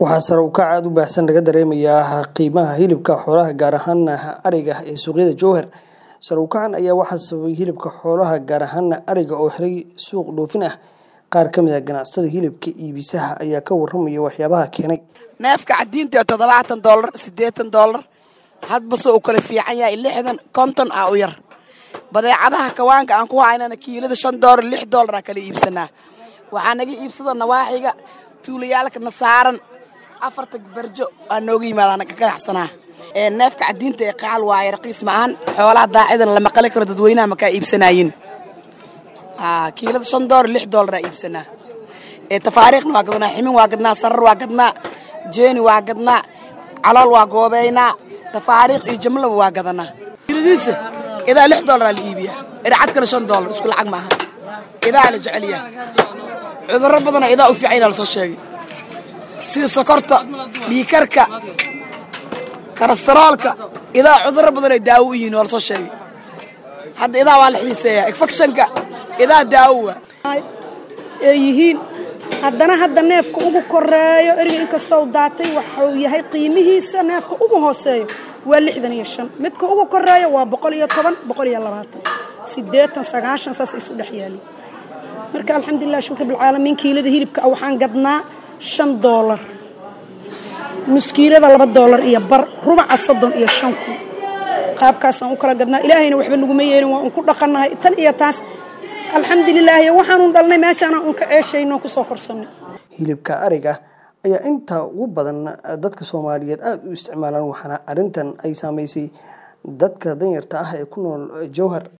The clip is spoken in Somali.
waxaa sare u kac aada u baahsan laga dareemayaa qiimaha hilibka xoolaha gaar ahaana ariga ee suuqyada jowhar sare u kacan ayaa waxaa sababay hilibka xoolaha gaar ahaana ariga oo helay suuq dhoofin ah qaar ka mid a ganacsatada hilibka iibisaha ayaa ka waramaya waxyaabaha keenay neefka cadiinta ee toddobaatan doolar siddeetan doolar hadbase uu kala fiican yahay lixdan konton ah u yar badeecadaha kawaanka aan ku haynana kiilada shan doolar lix doolar aa kala iibsanaa waxaa naga iibsada nawaaxiga tuulayaalkana saaran afarta barjo aa nooga yimaadaan ka ganacsanaa neefka cadiinta ee qaal waaye raqiis ma ahan xoolaha daacidan lama qali karo dadweynaha makaa iibsanaayin kiilada shan doolar lix doolar aa iibsanaa tafaariikhna waa gadnaa ximin waa gadnaa sarar waa gadnaa jeeni waa gadnaa calool waa goobeynaa tafaariikh iyo jamlaba waa gadanaa kiiladiisa idaa lix doolar aa la iibiyaa ircadkana shan doolar isku lacag maaha idaa la jeceliyaa cudurro badana idaa u fiican yaa lasoo sheegay sida sokorta dhiikarka karastoroolka idaa cudurro badan ay daawo u yihiin waa lasoo sheegay hadda idaa waa la xiiseeyaa infectionka idaa daawo waa ay yihiin haddana hadda neefka ugu koreeyo eriga inkastoo daatay waxuu yahay qiimihiisa neefka ugu hooseeyo waa lixdan iyo shan midka ugu koreeyo waa boqol iyo toban boqol iyo labaatan siddeetan sagaashan saas isu dhex yaali marka alxamdulilah shukr bilcaalamiin kiilada hilibka ah waxaan gadnaa shan doolar muskiilada laba doolar iyo bar rubaca soddon iyo shan kun qaabkaasaan u kala gadnaa ilaahayna waxba naguma yeelin waa un ku dhaqannahay tan iyo taas alxamdulilaahi waxaanun dhalnay meeshaana un ka ceeshayno kusoo korsanay hilibka ariga ayaa inta ugu badan dadka soomaaliyeed aada u isticmaalaan waxaana arrintan ay saameysay dadka danyarta ah ee ku nool jowhar